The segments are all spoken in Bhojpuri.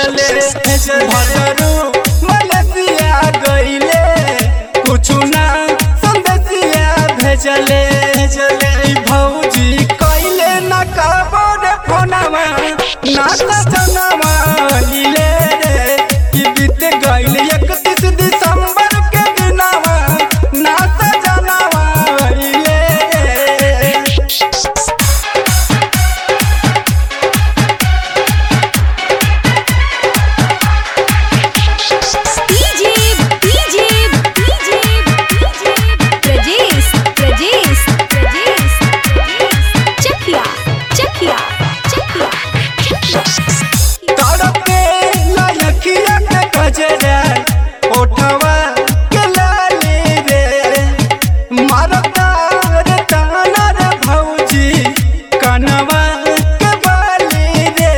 भेजले भदरू मलेशिया गईले कुछु ना संदेशिया भेजले भेजले भौजी कइले ना कबोरे फोनवा ना त जनवा इले रे कि बीत गइल 31 दिसंबर के दिनवा ना त जनवा इले रे DJ DJ DJ Prajesh Prajesh Prajesh Chakia Chakia Chakia तड़पे लयखिया के गजरा ओठवा के लाली रे मारता रे ताना रे भौजी कनवा के बाली रे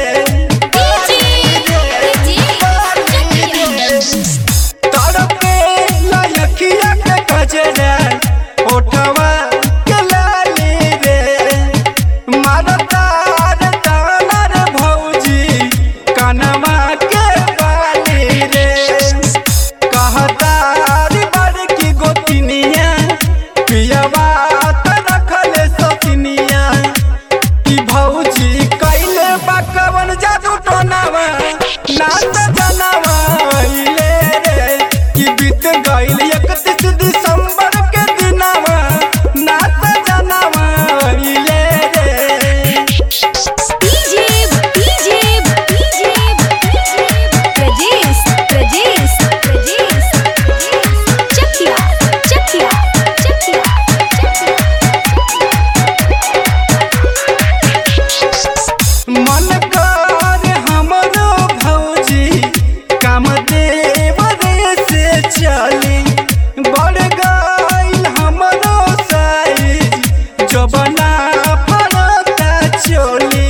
तड़पे लयखिया के गजरा ओठवा के लाली रे मारता रे ताना रे भौजी कनवा के बाली रे कहता रे बड़की गोतिनिया पियवा त रखले सतिनिया कि भौजी कैले बाकवन जादू टोनावा नाच जनावा इले रे कि बीत गइल 31 दिसंबर के दिनवा नाच जनावा इले रे DJ DJ DJ Prajesh Prajesh Prajesh Chakia Chakia Chakia मन कर हमरो भौजी काम देवरे से चली बढ़ गइल हमरो साइज जबना फरता चोली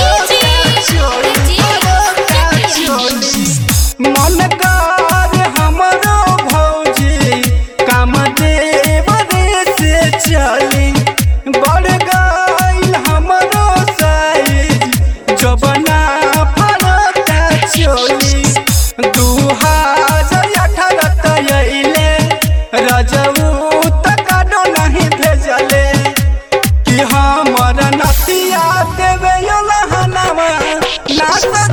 मन कर हमरो भौजी काम देवरे से चली बढ़ गइल हमरो साइज जबना फरता चोली दू हजार अठारह तैले रजऊ तकाडो नहीं भेजले कि हमर नतिया देवे लहनावा नाच